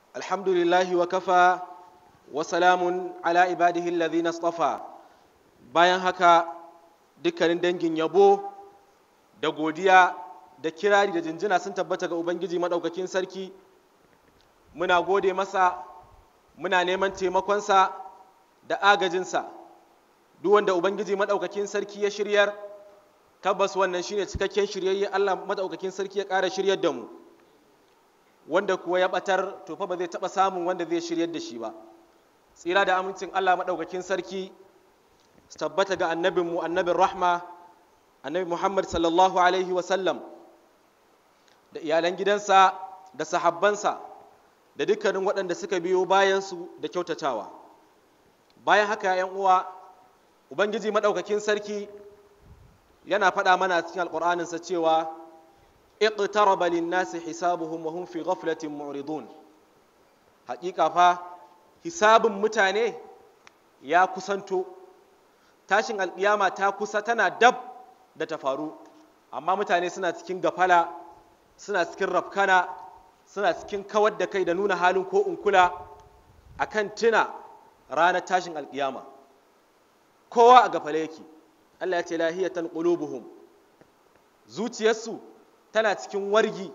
الحمد لله وكفى وسلام على عباده الذين اصطفى bayan haka dukkanin dangin yabo da godiya da kirari da jinjina sun tabbata ga ubangiji maɗaukakin sarki muna gode masa muna neman taimakonsa da agajinsa duk wanda ubangiji maɗaukakin sarki ya shiryar tabbas wannan shine cikakken shiryayye Allah maɗaukakin sarki ya ƙara shiryar da mu wanda kuwa ya ɓatar to fa ba zai taɓa samun wanda zai shiryar da shi ba tsira da amincin Allah maɗaukakin sarki su tabbata ga annabinmu annabin rahma annabi Muhammad sallallahu alaihi wasallam da iyalan gidansa da sahabbansa da dukkanin waɗanda suka biyo bayansu da kyautatawa bayan haka yan uwa ubangiji maɗaukakin sarki yana faɗa mana cikin alƙur'aninsa cewa iqtaraba lin-nasi hisabuhum wa hum fi ghaflatin mu'ridun haƙiƙa fa hisabin mutane ya kusanto tashin alƙiyama ta kusa tana dab da ta faru amma mutane suna cikin gafala suna cikin rafkana suna cikin kawar da kai da nuna halin ko unkula akan tuna ranar tashin alƙiyama kowa a gafale yake Allah ya ce lahiyatan qulubuhum zuciyarsu tana cikin wargi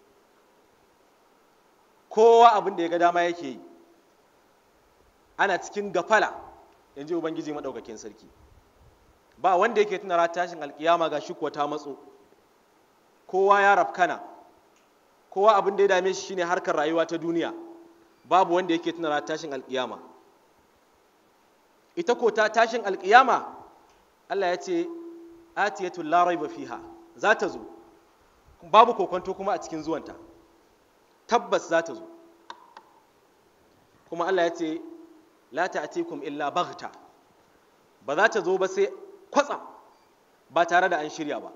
kowa abin da ya ga dama yake yi ana cikin gafala in ji ubangiji maɗaukakin sarki ba wanda yake tuna ranar tashin alkiyama ga shi kuwa ta matso kowa ya rafkana kowa abin da ya dame shi shine harkar rayuwa ta duniya babu wanda yake tuna ranar tashin alkiyama ita ko ta tashin alkiyama Allah ya ce atiyatul la raiba fiha za ta zo babu kokonto kuma a cikin zuwanta tabbas za ta zo kuma Allah ya ce la ta'tikum illa baghta ba za ta zo ba sai kwatsam ba tare da an shirya ba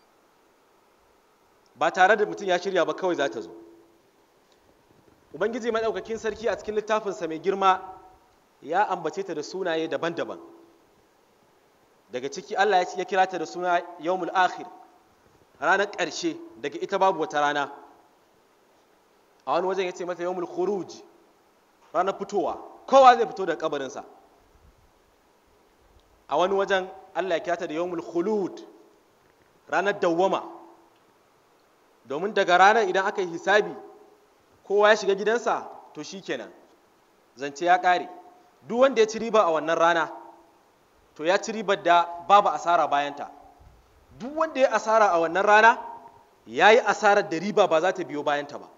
ba tare da mutum ya shirya ba kawai za ta zo ubangiji maɗaukakin sarki a cikin littafinsa mai girma ya ambace ta da sunaye daban-daban daga ciki Allah ya kira ta da suna yawmul akhir ranar ƙarshe daga ita babu wata rana a wani wajen ya ce mata yawmul khuruj ranar fitowa kowa zai fito daga kabarinsa a wani wajen Allah ya kira ta da yawmul khulud ranar dawwama domin daga ranar idan aka yi hisabi kowa ya shiga gidansa to shikenan zance ya ƙare duk wanda ya ci riba a wannan rana to ya ci ribar da babu asara bayanta duk wanda ya asara a wannan rana ya yi asarar da riba ba za ta biyo bayanta ba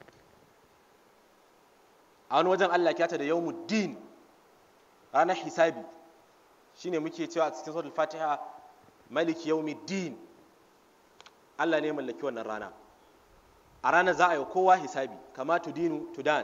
a wani wajen Allah kyata da yawmuddin ranar hisabi shine muke cewa a cikin suratul fatiha maliki yawmiddin Allah ne mallaki wannan rana a ranar za a yi kowa hisabi kama tudinu tudan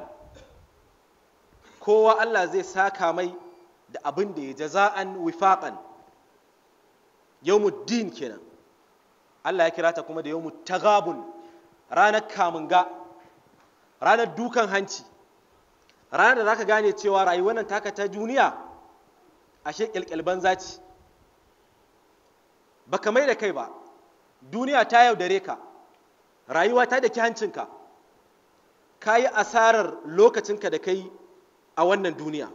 kowa Allah zai saka mai da abin da ya jaza'an wifaqan yawmuddin kenan Allah ya kira ta kuma da yawmut tagabun ranar kamunga ranar dukan hanci ranar da zaka gane cewa rayuwar nan taka ta duniya ashe kyalkyal banza ce baka mai da kai ba duniya ta yaudare ka rayuwa ta daki hancinka ka yi asarar lokacinka da kai a wannan duniya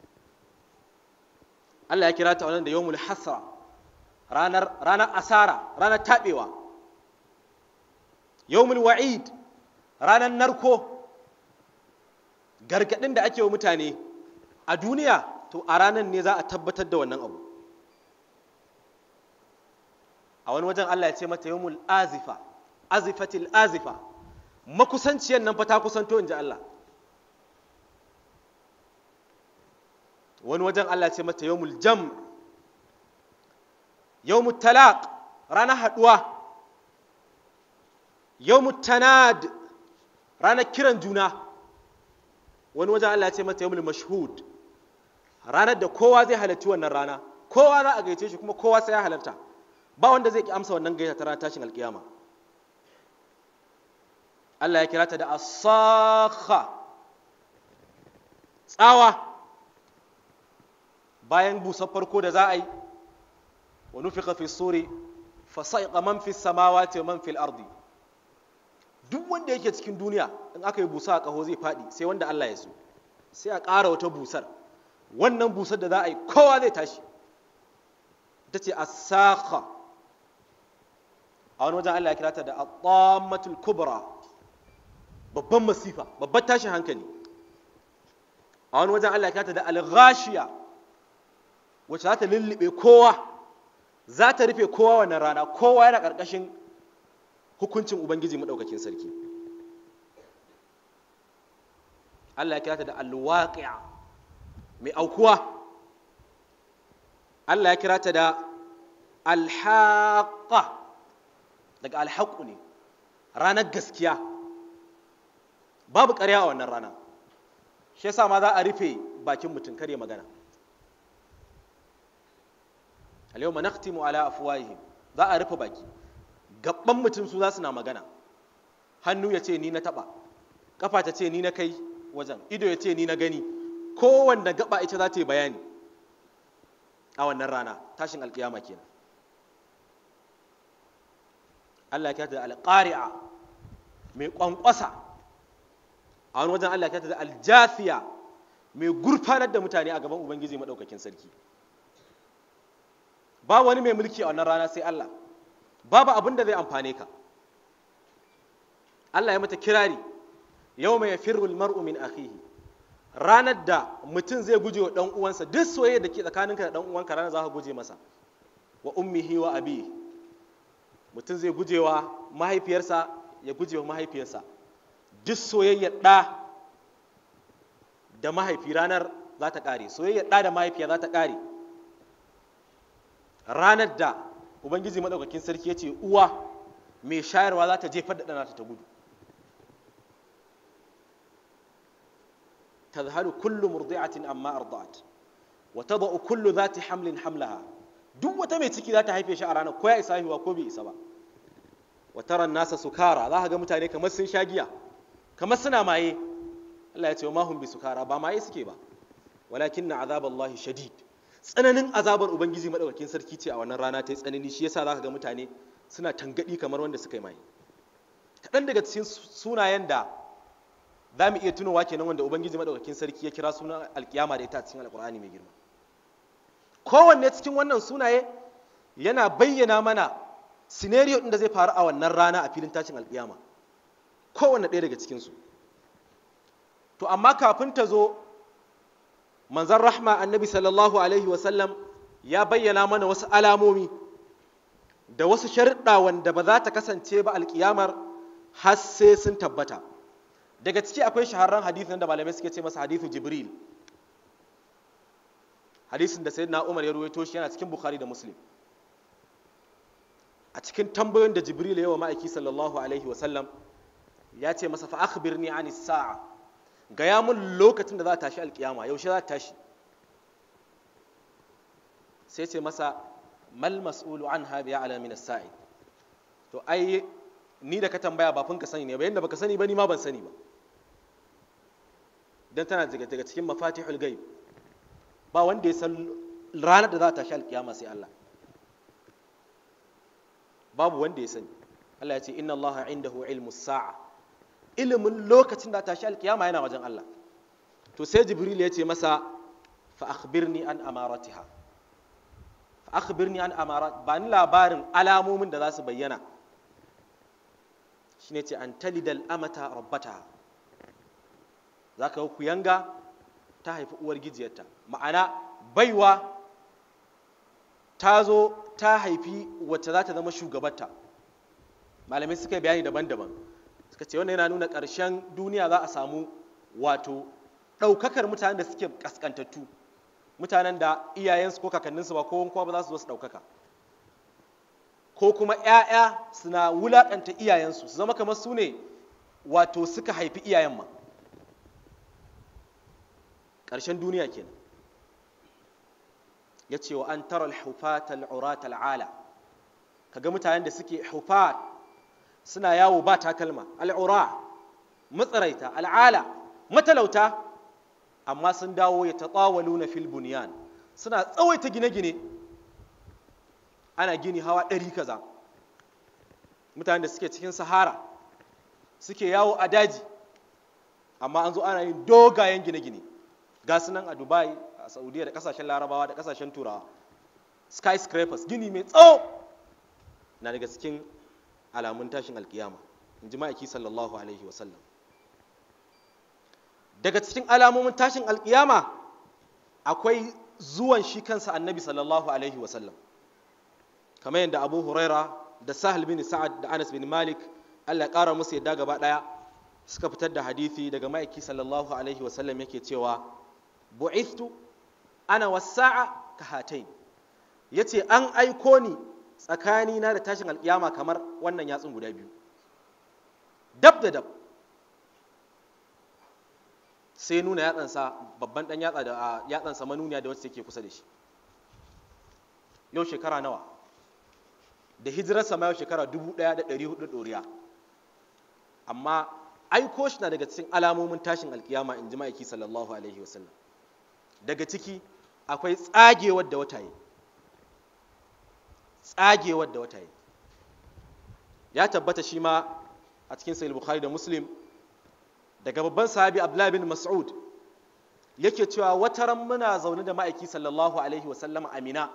Allah ya kira ta wannan da yawmul hasra ranar ranar asara ranar tabewa yawmul wa'id ranar narko gargadin da ake wa mutane a duniya to a ranar ne za a tabbatar da wannan abu a wani wajen Allah ya ce mata yawmul azifa azifatil azifa makusanciyar nan fa ta kusanto in ji Allah wani wajen Allah ya ce mata yawmul jam yawmut talaq ranar haduwa yawmut tanad ranar kiran juna wani wajen Allah ya ce mata yawmul mashhud ranar da kowa zai halarci wannan rana kowa za a gaice shi kuma kowa sai ya halarta ba wanda zai ki amsa wannan gaita ta ranar tashin alkiyama Allah ya kira ta da asakha tsawa bayan busar farko da za a yi wa nufika fi suri fa sa'iqa man fi samawati wa man fil ardi duk wanda yake cikin duniya in aka yi busa a ƙaho zai faɗi sai wanda Allah ya so sai a ƙara wata busar wannan busar da za a yi kowa zai tashi ta ce asaka a wani wajen Allah ya kira ta da atamatul kubra babban masifa babban tashin hankali a wani wajen Allah ya kira ta da alghashiya wacce za ta lullube kowa za ta rufe kowa wannan rana kowa yana ƙarƙashin hukuncin ubangiji maɗaukakin sarki Allah ya kira ta da alwaqi'a mai aukuwa Allah ya kira ta da alhaqa daga alhaqu ne ranar gaskiya babu ƙarya a wannan rana shi yasa ma za a rufe bakin mutum kare magana al-yawma nakhtimu ala afwahihim za a rufe baki gabban mutum su za su na magana hannu ya ce ni na taba kafa ta ce ni na kai wajen ido ya ce ni na gani kowanne gaba ita za ta yi bayani a wannan rana tashin alkiyama kenan Allah ya kyata da alƙari'a mai ƙwanƙwasa a wani wajen Allah ya kyata da aljafiya mai gurfanar da mutane a gaban Ubangiji maɗaukakin sarki ba wani mai mulki a wannan rana sai Allah babu abin da zai amfane ka Allah ya mata kirari yau mai firul mar'u min akhihi ranar da mutum zai guje wa ɗan uwansa duk soyayya da ke tsakaninka da ɗan uwanka ranar za ka guje masa wa ummihi wa abi mutum zai guje wa mahaifiyarsa ya guje wa mahaifiyarsa duk soyayyar ɗa da mahaifi ranar za ta ƙare soyayyar ɗa da mahaifiya za ta ƙare ranar da ubangiji maɗaukakin sarki ya ce uwa mai shayarwa za ta jefar da ɗana ta gudu تذهل كل مرضعة أما أرضعت وتضع كل ذات حمل حملها duk wata mai ciki za ta haife shi a ranar ko ya isa haihuwa ko bai isa ba wa taran nasa sukara za ka ga mutane kamar sun sha giya kamar suna maye Allah ya ce ma hum bi sukara ba maye suke ba walakin na azaballahi shadid tsananin azabar ubangiji madaukakin sarki ce a wannan rana ta yi tsanani shi yasa za ka ga mutane suna tangadi kamar wanda suka yi maye kaɗan daga cikin sunayen da za mu iya tunowa kenan wanda ubangiji madaukakin sarki ya kira sunan alkiyama da ita a cikin alkur'ani mai girma kowanne cikin wannan sunaye yana bayyana mana scenario ɗin da zai faru a wannan rana a filin tashin alkiyama kowanne ɗaya daga cikinsu to amma kafin ta zo manzan rahma annabi sallallahu alaihi wasallam ya bayyana mana wasu alamomi da wasu sharuɗa wanda ba za ta kasance ba alkiyamar har sai sun tabbata daga ciki akwai shahararren hadithin da malamai suke ce masa hadithu jibril hadisin da sayyidina umar ya ruwaito shi yana cikin bukhari da muslim a cikin tambayoyin da jibril ya wa ma'aiki sallallahu alaihi wasallam ya ce masa fa akhbirni ani sa'a gaya mun lokacin da za ta tashi alkiyama yaushe za ta tashi sai ce masa mal mas'ulu anha bi a'la min as-sa'i to ai ni da ka tambaya ba ka sani ne ba yanda baka sani ba ni ma ban sani ba dan tana daga daga cikin mafatihul ghaib ba wanda ya san ranar da za ta tashi alkiyama sai Allah babu wanda ya sani Allah ya ce inna Allah indahu ilmu sa'a ilimin lokacin da ta tashi alkiyama yana wajen Allah to sai jibril ya ce masa fa akhbirni an amaratiha fa akhbirni an amarat ba ni labarin alamomin da za su bayyana shine ce an talidal amata rabbata za ka ku yanga ta haifi uwar gijiyarta ma'ana baiwa ta zo ta haifi wacce za ta zama shugabarta malamai suka yi bayani daban-daban suka ce wannan yana nuna ƙarshen duniya za a samu wato ɗaukakar mutanen da suke ƙasƙantattu mutanen da iyayensu ko kakanninsu ba ko kowa ba za su zo su ɗaukaka ko kuma 'ya'ya suna wulaƙanta iyayensu su zama kamar su ne wato suka haifi iyayen ma ƙarshen duniya kenan ya ce wa an tara al-hufat al-urat al-ala kaga mutanen da suke hufat suna yawo ba takalma al-ura matsaraita al'ala matalauta amma sun dawo ya tatawaluna fil bunyan suna tsawaita gine-gine ana gini hawa ɗari kaza mutanen da suke cikin sahara suke yawo a daji amma an zo ana yin dogayen gine-gine ga su nan a dubai a saudiya da kasashen larabawa da kasashen turawa skyscrapers gini mai tsawo na daga cikin alamun tashin alkiyama in ji ma'aiki sallallahu alaihi wasallam daga cikin alamomin tashin alkiyama akwai zuwan shi kansa annabi sallallahu alaihi wasallam kamar yadda abu huraira da sahal bin sa'ad da anas bin malik allah ya kara musu yadda gaba daya suka fitar da hadithi daga ma'aiki sallallahu alaihi wasallam yake cewa bu'ithtu ana wasa'a ka hatain yace an aiko ni tsakani na da tashin alkiyama kamar wannan yatsun guda biyu dab da dab sai nuna yatsansa babban dan yatsa da yatsansa manuniya da wacce take kusa da shi yau shekara nawa da hijirarsa ma yau shekara 1400 ɗoriya amma aiko shi na daga cikin alamomin tashin alkiyama in ji ma'aiki sallallahu alaihi wasallam daga ciki akwai tsagewar da wata yi tsagewar da wata yi ya tabbata shi ma a cikin sahih bukhari da muslim daga babban sahabi abdullahi bin mas'ud yake cewa wataran muna zaune da ma'aiki sallallahu alaihi wasallam amina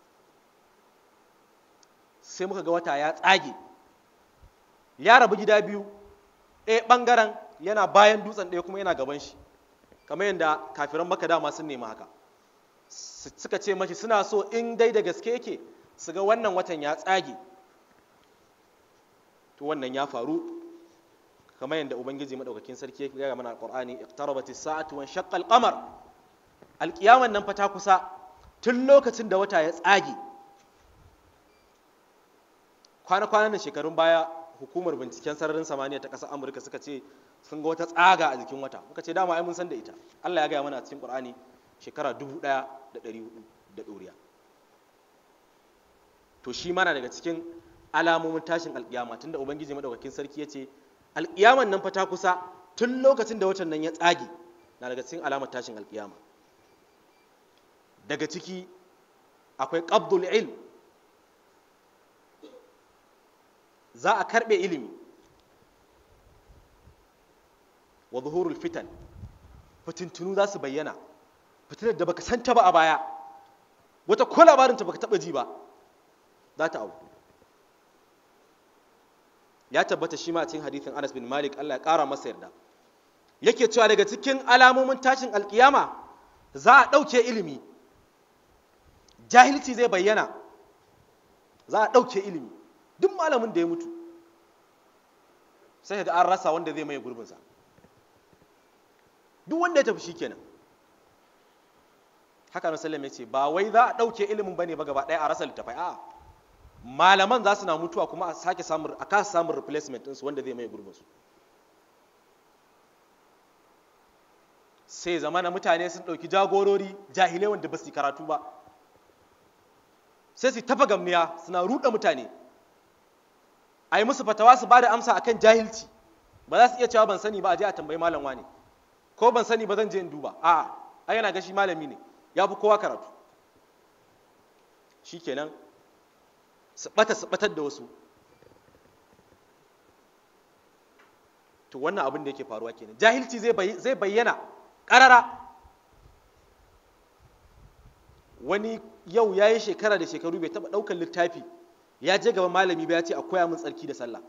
sai muka ga wata ya tsage ya rabu gida biyu ɗaya ɓangaren yana bayan dutsen ɗaya kuma yana gaban shi kamar yadda kafiran maka dama sun nemi haka suka ce mashi suna so in dai da gaske yake su ga wannan watan ya tsage to wannan ya faru kamar yadda ubangiji madaukakin sarki ya gaya mana alqur'ani iqtarabat as-sa'atu wa shaqqa al-qamar alqiyaman nan fa ta kusa tun lokacin da wata ya tsage kwana-kwanan da shekarun baya hukumar binciken sararin samaniya ta ƙasar amurka suka ce sun ga wata tsaga a jikin wata muka ce dama ai mun san da ita allah ya gaya mana a cikin ƙur'ani shekara dubu ɗaya da ɗari hudu da ɗoriya to shi mana daga cikin alamomin tashin alƙiyama tunda ubangiji madaukakin sarki ya ce alƙiyaman nan fa ta kusa tun lokacin da watan nan ya tsage na daga cikin alamar tashin alƙiyama daga ciki akwai qabdul ilm za a karbe ilimi wa zuhurul fitan fitintunu za su bayyana fitinar da baka santa ba a baya wata ko labarinta baka taba ji ba za ta auku ya tabbata shi ma a cikin hadithin Anas bin Malik Allah ya kara masa yarda yake cewa daga cikin alamomin tashin alkiyama za a ɗauke ilimi jahilci zai bayyana za a ɗauke ilimi duk malamin da ya mutu sai ga an rasa wanda zai maye gurbinsa duk wanda ya tafi shi kenan haka na sallam ya ce ba wai za a ɗauke ilimin bane ba gaba ɗaya a rasa littafai a malaman za su na mutuwa kuma a sake samun a kasa samun replacement ɗinsu wanda zai maye gurbinsu sai zama na mutane sun ɗauki jagorori jahilai wanda ba su karatu ba sai su tafa gamniya suna ruɗa mutane a yi musu fatawa su ba da amsa akan jahilci ba za su iya cewa ban sani ba a je a tambayi malam wani ko ban sani ba zan je in duba a a yana gashi malami ne ya fi kowa karatu shikenan su bata su batar da wasu to wannan abin da yake faruwa kenan jahilci zai bayyana ƙarara wani yau ya yi shekara da shekaru bai taɓa ɗaukar littafi ya je gaba malami ba ya ce a koya min tsarki da sallah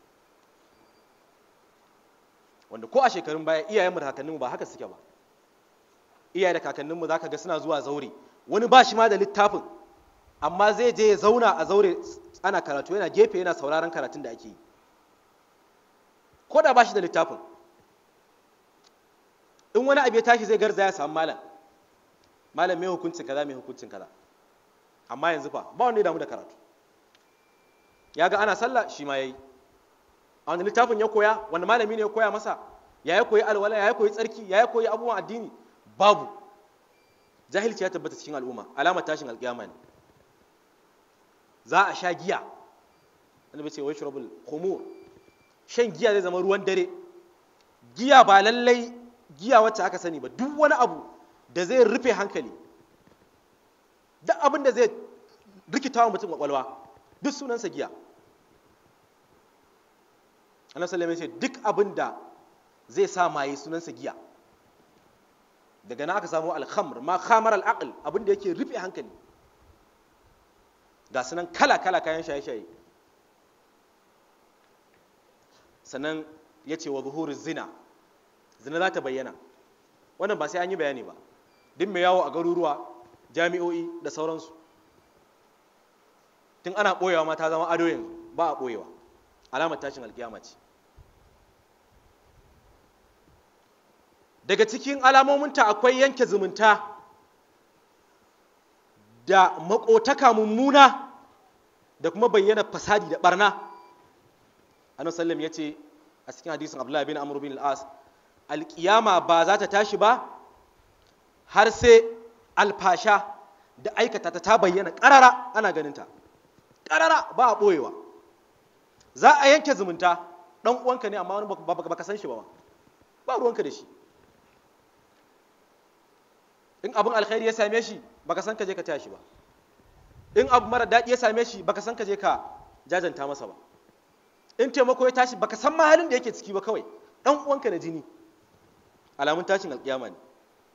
wanda ko a shekarun baya iyayenmu da kakanninmu ba haka suke ba iyaye da kakanninmu za ka ga suna zuwa zaure wani ba shi ma da littafin amma zai je ya zauna a zaure ana karatu yana gefe yana sauraron karatun da ake yi ko da ba shi da littafin in wani abu ya tashi zai garza ya samu malam malam mai hukuncin kaza mai hukuncin kaza amma yanzu fa ba wanda ya damu da karatu ya ga ana sallah shi ma yayi a wani littafin ya koya wani malami ne ya koya masa ya ya koyi alwala ya ya koyi tsarki ya ya koyi abubuwan addini babu jahilci ya tabbata cikin al'umma alamar tashin alƙiyama ne za a sha giya annabi ce wai shurabul khumur shan giya zai zama ruwan dare giya ba lallai giya wacce aka sani ba duk wani abu da zai rufe hankali duk abin da zai rikita wa mutum kwakwalwa duk sunansa giya annabi sallallahu alaihi wasallam duk abin da zai sa maye sunansa giya daga nan aka samu alhamr ma khamar al'aql abin da yake rufe hankali ga sunan kala kala kayan shaye-shaye sannan ya ce wa zuhurin zina zina za ta bayyana wannan ba sai an yi bayani ba duk mai yawo a garuruwa jami'o'i da sauransu tun ana ɓoyewa ma ta zama ado yanzu ba a ɓoyewa alamar tashin alkiyama ce daga cikin alamominta akwai yanke zumunta da makotaka mummuna da kuma bayyana fasadi da barna annabi sallam ya ce a cikin hadisin abdullahi bin amr bin al-as alkiyama ba za ta tashi ba har sai alfasha da aikata ta ta bayyana karara ana ganinta karara ba a boyewa za a yanke zumunta dan uwanka ne amma wani baka san shi ba ba ruwanka da shi in abin alkhairi ya same shi baka san ka je ka tashi ba in abu mara daɗi ya same shi baka san ka je ka jajanta masa ba in taimako ya tashi baka san ma halin da yake ciki ba kawai dan uwanka na jini alamun tashin alkiyama ne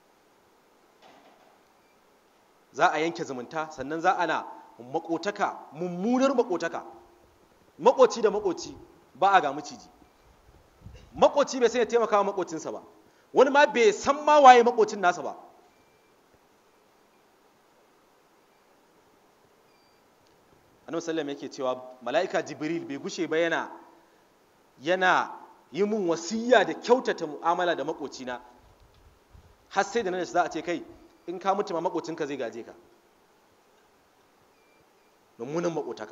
za a yanke zumunta sannan za ana makotaka mummunar makotaka makoci da makoci ba a ga maciji makoci bai sai ya taimaka wa makocinsa ba wani ma bai san ma waye makocin nasa ba annabi sallam yake cewa mala'ika jibril bai gushe ba yana yana yi mun wasiya da kyautata mu'amala da makocina har sai da nan za a ce kai in ka mutu ma makocinka zai gaje ka mummunan makotaka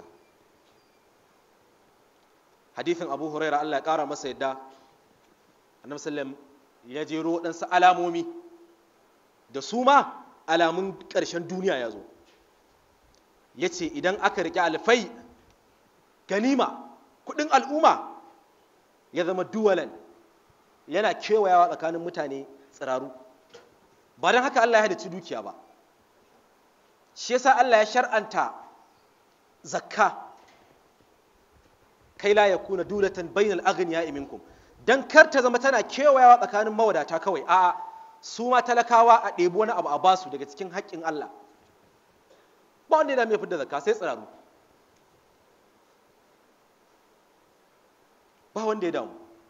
hadithin abu huraira allah ya kara masa yadda annabi sallam ya jero waɗansu alamomi da su ma alamun ƙarshen duniya ya zo ya ce idan aka riƙe alfai ganima kuɗin al'umma ya zama duwalan yana kewayawa tsakanin mutane tsiraru ba don haka Allah ya hadaci dukiya ba shi yasa Allah ya shar'anta zakka kai la ya kuna dulatan bainal aghniya minkum dan kar ta zama tana kewayawa tsakanin mawadata kawai a'a su ma talakawa a ɗebi wani abu a basu daga cikin haƙƙin Allah ba wanda yana mai fidda zakka sai tsiraru ba wanda ya damu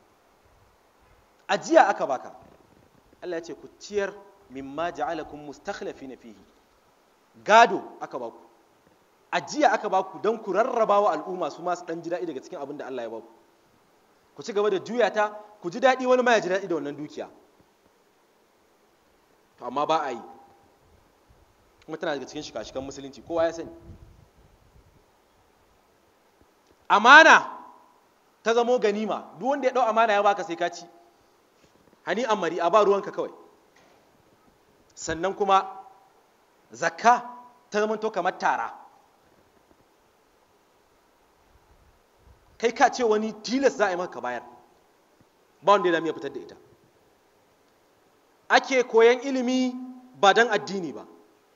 ajiya aka baka Allah ya ce ku ciyar mimma ja'alakum mustakhlifina fihi gado aka baku ajiya aka baku don ku rarraba wa al'umma su masu dan ji daɗi daga cikin abin da Allah ya baku ku ci gaba da juya ta ku ji daɗi wani ma ya ji daɗi da wannan dukiya to amma ba a yi kuma tana daga cikin shika-shikan musulunci kowa ya sani amana ta zamo ganima duk wanda ya ɗau amana ya baka sai ka ci hani amari a ba ruwanka kawai sannan kuma zakka ta zama to kamar tara kai ka ce wani tilas za a yi maka bayar ba wanda ya dami ya fitar da ita ake koyan ilimi ba don addini ba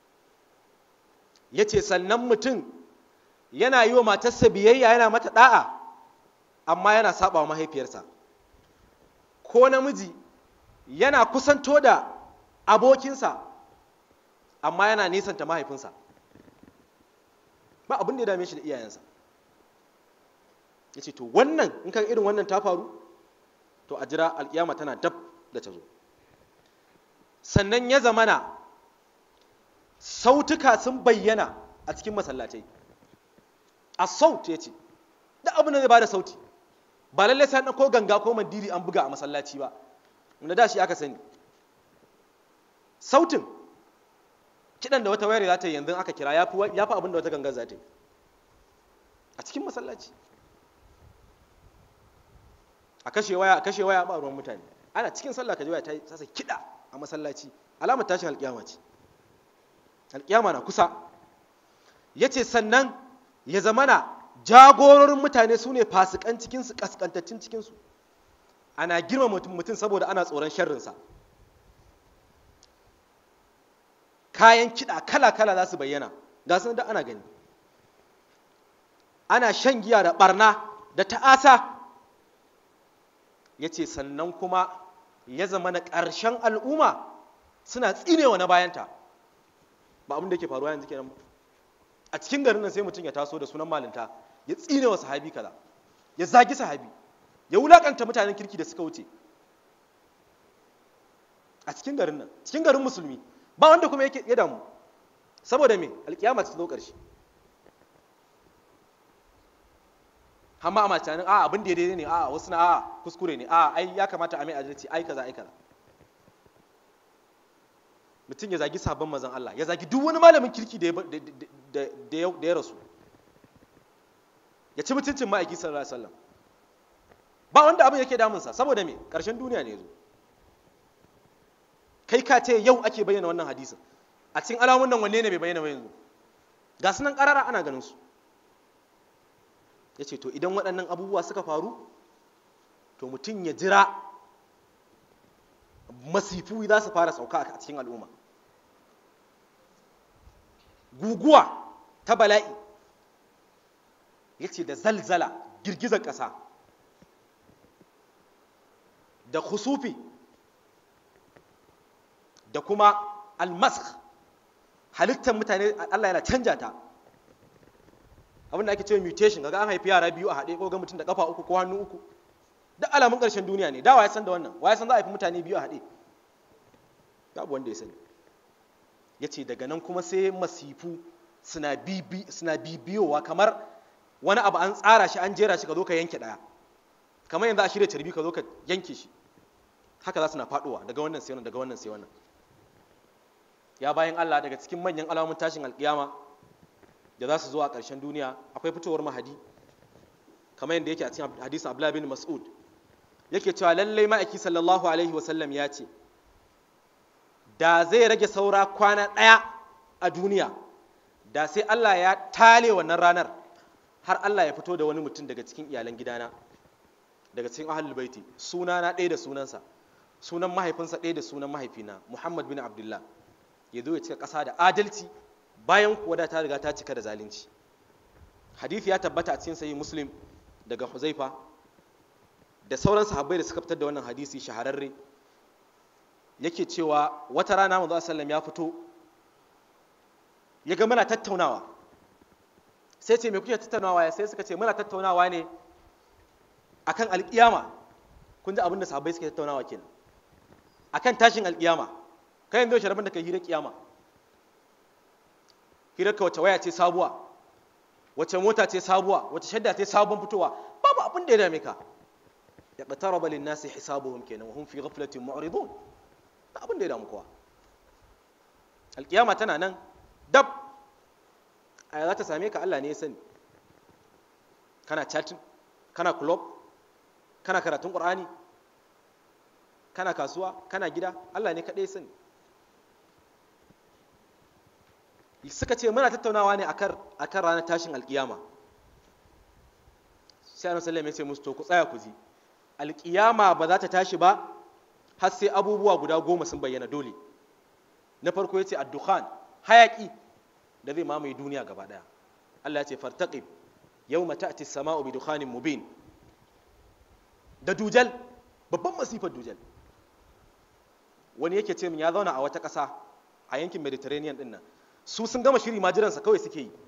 ya ce sannan mutum yana yi wa matarsa biyayya yana mata da'a amma yana saba wa mahaifiyarsa ko namiji yana kusanto da abokinsa amma yana nisanta mahaifinsa ba abin da ya dame shi da iyayensa ya ce to wannan in kan irin wannan ta faru to a jira alkiyama tana dab da ta zo sannan ya zamana sautuka sun bayyana a cikin masallatai a saut ya ce da abin da zai ba da sauti ba lallai sai an ɗauko ganga ko mandiri an buga a masallaci ba wanda da shi aka sani sautin kiɗan da wata wayar za ta yi yanzu aka kira ya fi abin da wata gangar za ta yi a cikin masallaci a kashe waya a kashe waya ba ruwan mutane ana cikin sallah ka ji waya ta sasa kiɗa a masallaci alamar tashin alƙiyama ce alƙiyama na kusa ya ce sannan ya zamana jagororin mutane su ne fasikan cikinsu ƙasƙantaccen cikinsu ana girma mutum saboda ana tsoron sharrinsa kayan kiɗa kala-kala za su bayyana ga sun da ana gani ana shan giya da ɓarna da ta'asa ya ce sannan kuma ya zama na ƙarshen al'umma suna tsinewa na bayanta ba abin da ke faruwa yanzu kenan ba a cikin garin nan sai mutum ya taso da sunan malinta ya tsinewa sahabi kaza ya zagi sahabi ya wulakanta mutanen kirki da suka wuce a cikin garin nan cikin garin musulmi ba wanda kuma yake ya damu saboda me alkiyama ta zo ƙarshe hamma a matanin a abin da daidai ne a wasu na a kuskure ne a ai ya kamata a mai adalci ai kaza ai kaza mutum ya zagi sabon mazan Allah ya zagi duk wani malamin kirki da ya rasu ya ci mutuncin ma'aiki sallallahu alaihi wasallam ba wanda abin yake damunsa saboda me karshen duniya ne zo kai ka ce yau ake bayyana wannan hadisin a cikin alamun nan wanne ne bai bayyana ba yanzu ga su nan karara ana ganin su ya ce to idan waɗannan abubuwa suka faru to mutum ya jira masifu za su fara sauka a cikin al'umma guguwa ta bala'i ya ce da zalzala girgizar ƙasa da khusufi da kuma almask halittar mutane Allah yana canja ta abin da ake cewa mutation kaga an haifi yara biyu a haɗe ko ga mutum da kafa uku ko hannu uku duk alamun ƙarshen duniya ne da waye san da wannan waye san za a haifi mutane biyu a haɗe babu wanda ya sani ya ce daga nan kuma sai masifu suna bibiyowa kamar wani abu an tsara shi an jera shi ka zo ka yanke ɗaya kamar yanzu a shirya carbi ka zo ka yanke shi haka za su na faɗowa daga wannan sai wannan daga wannan sai wannan ya bayan Allah daga cikin manyan alamun tashin alƙiyama da za su zo a ƙarshen duniya akwai fitowar mahadi kamar yadda yake a cikin hadisin Abdullah bin Mas'ud yake cewa lallai ma'aiki sallallahu alaihi wasallam ya ce da zai rage saura kwana ɗaya a duniya da sai Allah ya tale wannan ranar har Allah ya fito da wani mutum daga cikin iyalan gidana daga cikin ahlul baiti sunana ɗaya da sunansa sunan mahaifinsa ɗaya da sunan mahaifina Muhammad bin Abdullah ya zo ya cika ƙasa da adalci bayan kuwa da ta riga ta cika da zalunci hadisi ya tabbata a cikin sahih muslim daga huzaifa da sauran sahabbai da suka fitar da wannan hadisi shahararre yake cewa wata rana manzo sallam ya fito ya ga muna tattaunawa sai ce me kuke tattaunawa sai suka ce muna tattaunawa ne akan alkiyama kun ji abin da sahabbai suke tattaunawa kenan akan tashin alkiyama kai yanzu sharabin da kai hira kiyama hirar ka wace waya ce sabuwa wace mota ce sabuwa wace shadda ce sabon fitowa babu abin da ya dame ka ya qataraba lin nasi hisabuhum kenan wa hum fi ghaflatin mu'ridun abin da ya damu kowa alkiyama tana nan dab a za ta same ka Allah ne ya sani kana chatting kana club kana karatun qur'ani kana kasuwa kana gida Allah ne kaɗai sani suka ce muna tattaunawa ne akan ranar tashin alkiyama sai annabi sallallahu ya ce musu to ku tsaya ku ji alkiyama ba za ta tashi ba har sai abubuwa guda goma sun bayyana dole na farko ya ce addukhan hayaki da zai mamaye duniya gaba daya Allah ya ce fartaqib yawma ta'ti as-sama'u bi dukhanin mubin da dujal babban masifar dujal wani yake ce min ya zauna a wata ƙasa a yankin mediterranean din nan su sun gama shiri majiransa kawai suke yi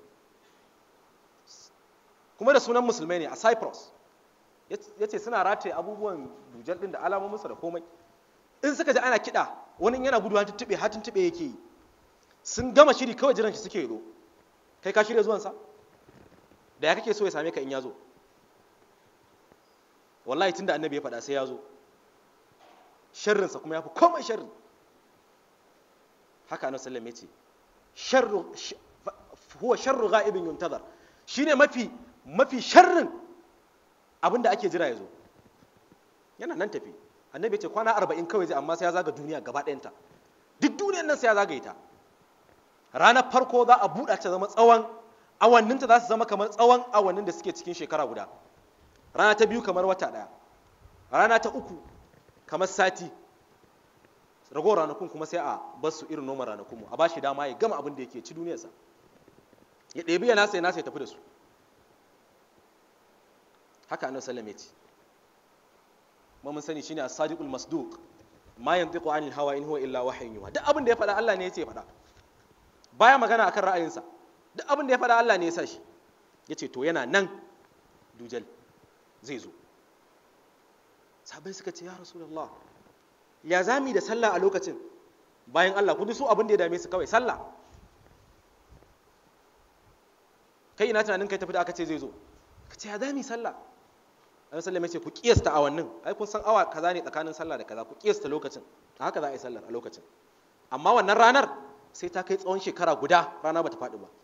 kuma da sunan musulmai ne a cyprus ya ce suna rataye abubuwan dujal din da alamominsa da komai in suka ji ana kiɗa wani yana gudu har tuntube har tuntube yake yi sun gama shiri kawai jiran shi suke yi kai ka shirya zuwansa da ya kake so ya same ka in ya zo wallahi tunda annabi ya faɗa sai ya zo sharrinsa kuma ya fi komai sharri haka annabi sallallahu alaihi wasallam ya ce huwa sharru ghaibin yuntazar shine mafi mafi sharrin abinda ake jira ya zo yana nan tafi annabi ya ce kwana arba'in kawai zai amma sai ya zaga duniya gaba ɗayanta duk duniyan nan sai ya zagaye ta ranar farko za a buɗa ta zama tsawon awanninta za su zama kamar tsawon awannin da suke cikin shekara guda rana ta biyu kamar wata ɗaya rana ta uku kamar sati ragowar ranakun kuma sai a bar su irin noman ranakun mu a ba shi dama ya gama abin da yake ci duniyarsa ya ɗebi ya nasa ya nasa ya tafi da su haka annabi sallam ya ce ma mun sani shine as-sadiqul masduq ma yantiqu anil hawa in huwa illa wahyun yuha duk abin da ya faɗa Allah ne ya ce faɗa baya magana akan ra'ayinsa duk abin da ya faɗa Allah ne ya sa shi yace to yana nan dujal zai zo sabai suka ce ya rasulullah ya zami da sallah a lokacin bayan Allah kun su abin da ya dame su kawai sallah kai ina tunanin kai tafi da aka ce zai zo ka ce ya zami sallah an sallame ce ku kiyasta awannin ai kun san awa kaza ne tsakanin sallah da kaza ku kiyasta lokacin a haka za a yi sallar a lokacin amma wannan ranar sai ta kai tsawon shekara guda rana bata faɗi ba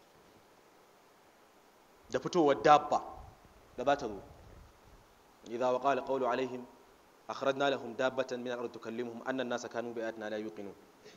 da fitowar dabba da za ta zo idza waqa alqawlu alaihim akhrajna lahum dabbatan min al-ard tukallimuhum anna an-nasa kanu bi ayatina la yuqinun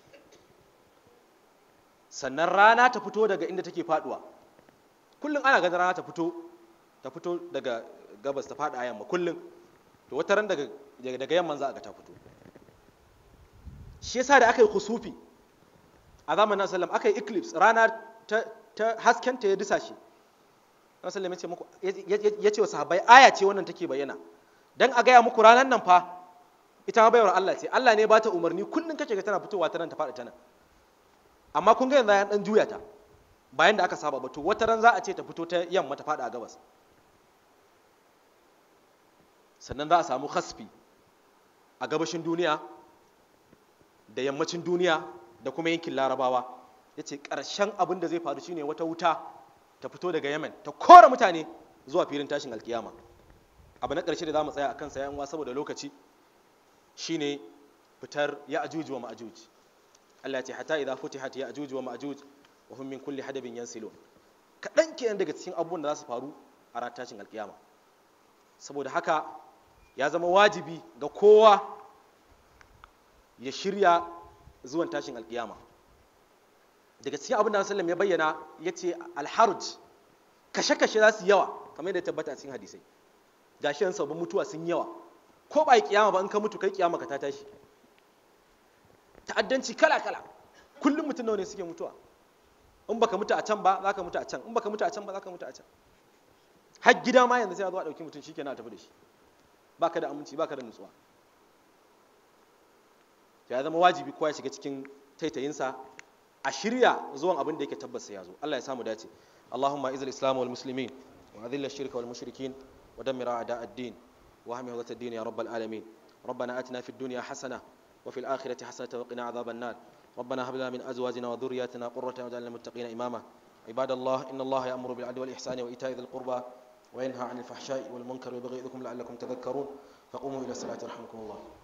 sannan rana ta fito daga inda take faduwa kullum ana ganin rana ta fito ta fito daga gabas ta fada yamma kullum to wata ran daga daga yamman za a ga ta fito shi yasa da aka yi kusufi a zamanin sallam aka yi eclipse rana ta, ta haskenta ya disa shi sallam ya ce muku ya ce wa sahabbai aya ce wannan take bayyana dan a gaya muku ranar nan fa ita ma bayar Allah ce Allah ne ba ta umarni kullum kake ga tana fitowa ta nan ta faɗi ta nan amma kun ga yanzu ya dan juya ta bayan da aka saba ba to wata ran za a ce ta fito ta yamma ta faɗi a gabas sannan za a samu khasfi a gabashin duniya da yammacin duniya da kuma yankin larabawa ya ce ƙarshen abin da zai faru shine wata wuta ta fito daga yemen ta kora mutane zuwa filin tashin alkiyama abu na ƙarshe da za mu tsaya a kansa yan saboda lokaci shine fitar ya ajuji wa ma'ajuj Allah ya ce hatta idza futihat ya ajuji wa ma'ajuj wa hum min kulli hadabin yansilun kaɗan kenan daga cikin abubuwan da za su faru a ran tashin alkiyama saboda haka ya zama wajibi ga kowa ya shirya zuwan tashin alkiyama daga cikin abin da sallam ya bayyana ya ce alharuj kashe-kashe za su yawa kamar yadda tabbata a cikin hadisai gashi yan sabbin mutuwa sun yawa ko ba yi kiyama ba in ka mutu kai kiyama ka ta tashi ta'addanci kala-kala kullum mutum nawa ne suke mutuwa in baka mutu a can ba za ka mutu a can in baka mutu a can ba za ka mutu a can har gida ma yanzu sai ya zo a ɗauki mutum shikenan a tafi da shi baka da aminci baka da nutsuwa ya zama wajibi kowa ya shiga cikin taitayinsa a shirya zuwan abin da yake tabbas ya zo Allah ya samu dace Allahumma izil islam wal muslimin wa adhil ash-shirka wal mushrikin wa dammir a'da ad-din wa ahmi hawzat ad-din ya rabbal alamin ربنا آتنا في الدنيا حسنة وفي الآخرة حسنة وقنا عذاب النار ربنا هب لنا من أزواجنا وذرياتنا قرة واجعلنا للمتقين إماما عباد الله إن الله يأمر بالعدل والإحسان وإيتاء ذي القربى وينهى عن الفحشاء والمنكر ويبغي لعلكم تذكرون فقوموا إلى الصلاة رحمكم الله